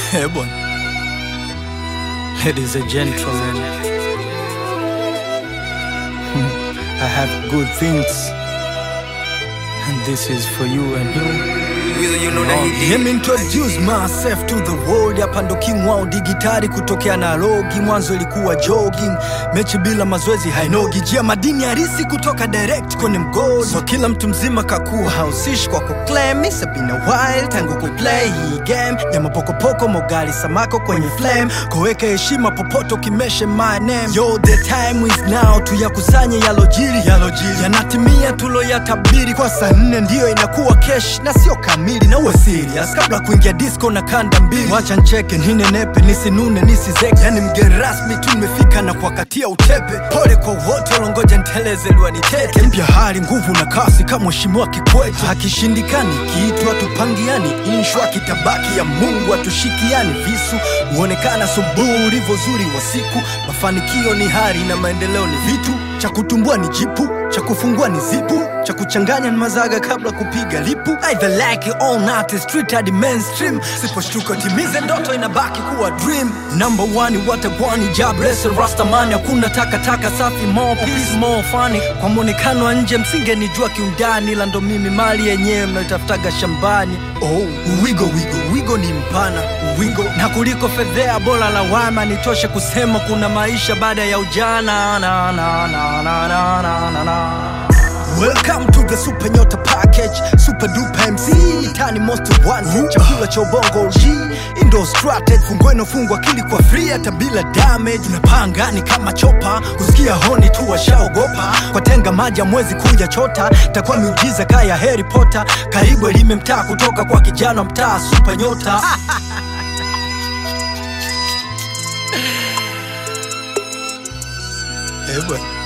Eh, bwana. Ladies and gentlemen, I have good things, and this is for you and you. you know that he Let me introduce myself to the world. Hapa ndo king wao digitali kutokea na logi. Mwanzo ilikuwa jogging, mechi bila mazoezi hainogi. Jia madini harisi kutoka direct kwenye mgodi. So kila mtu mzima kakuwa hausishi kwa kuclaim. It's been a while tangu kuplay hii game ya mapokopoko, mogali samako kwenye flame. Koweka heshima popote ukimeshe my name. Yo, the time is now, tuyakusanye yalojiri yalojiri yanatimia tuloyatabiri kwa saa nne ndiyo inakuwa kesh na sio kamili na uwe serious kabla kuingia disco na kanda mbili wacha ncheke ninenepe nisinune nisizeke yani mgeni rasmi tu nimefika na kuwakatia utepe pole kwa wote walongoja nteleze liwanitete mpya hali nguvu na kasi kama mheshimiwa kikwete akishindikani kiitwa tupangiani inshwa kitabaki ya mungu atushikiani visu huonekana subuhi ulivyozuri wa siku mafanikio ni hari na maendeleo ni vitu cha kutumbua ni jipu cha kufungua ni zipu cha kuchanganya ni mazaga kabla kupiga lipu either like it or not it's street hadi mainstream siposhtuka timize ndoto inabaki kuwa dream number one watagwani jobless rastamani hakuna takataka safi more peace more funny kwa mwonekano wa nje msingenijua kiundani ila ndo mimi mali yenyewe mnaitafutaga shambani oh wigo wigo wigo ni mpana wigo na kuliko fedhea bora lawama nitoshe kusema kuna maisha baada ya ujana na, na, na, na, na, na, na, na. Welcome to the Super Nyota Package, Super Duper MC, Tani Most One, chakula cha ubongo G, Indo Strategy, fungweno fungwa akili kwa free hata bila damage. Tunapanga ni kama chopa, kusikia honi tu washaogopa, kwa tenga maji mwezi kuja chota, takuwa miujiza kaya Harry Potter, karibu elime mtaa kutoka kwa kijana mtaa Super Nyota. Eh bwana.